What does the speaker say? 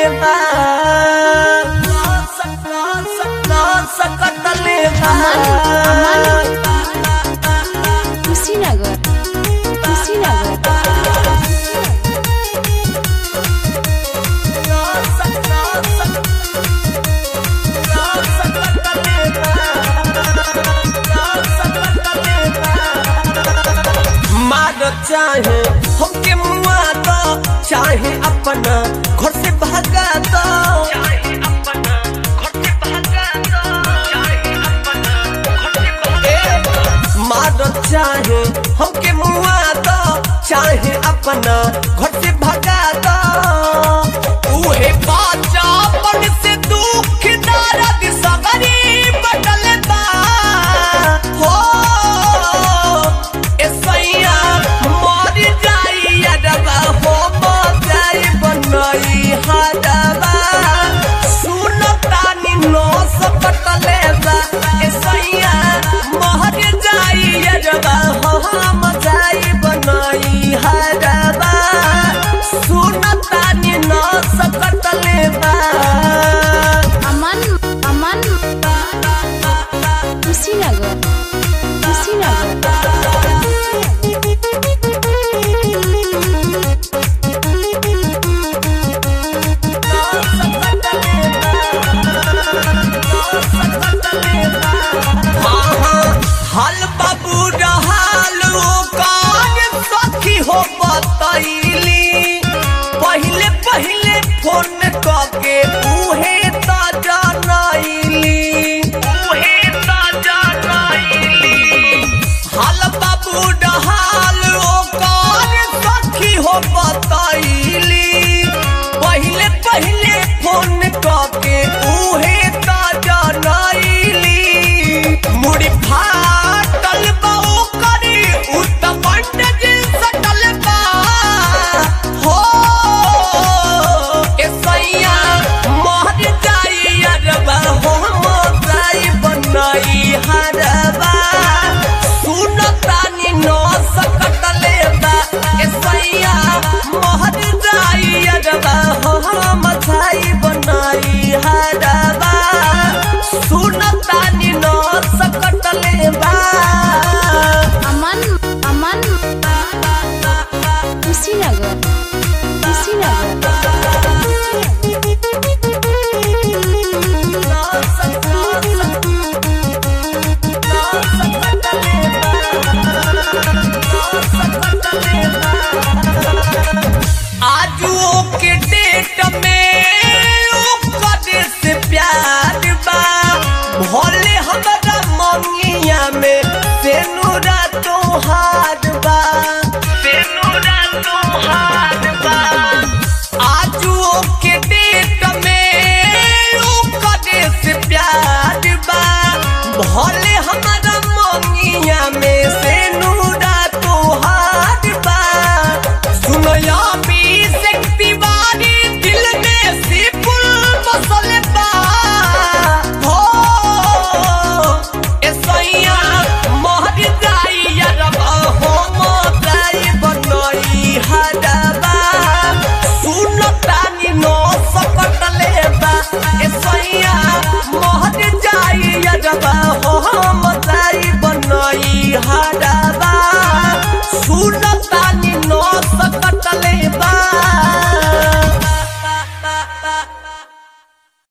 बा सकतले बा कुशीनगर कुशीनगर मार चाहे हमके मुआ दो चाहे अपना घर से भागा दो मार चाहे हमके मुआ दो चाहे अपना घर से भगा दो उहे बाजा पर से दुख दर्द सगरी बदल बा हो ए सैया मर जाई अडबा हो जाई बनई हडबा सुन तानी नो सकतले बा ए सैया मर जाई अडबा हो हम जाई बनई हडबा सुन तानी नो सकतले बा अमन अमन कुशीनगर कुशीनगर हल बाबू रहल ओकर सखी हो बतैली पहिले पहिले फोन करके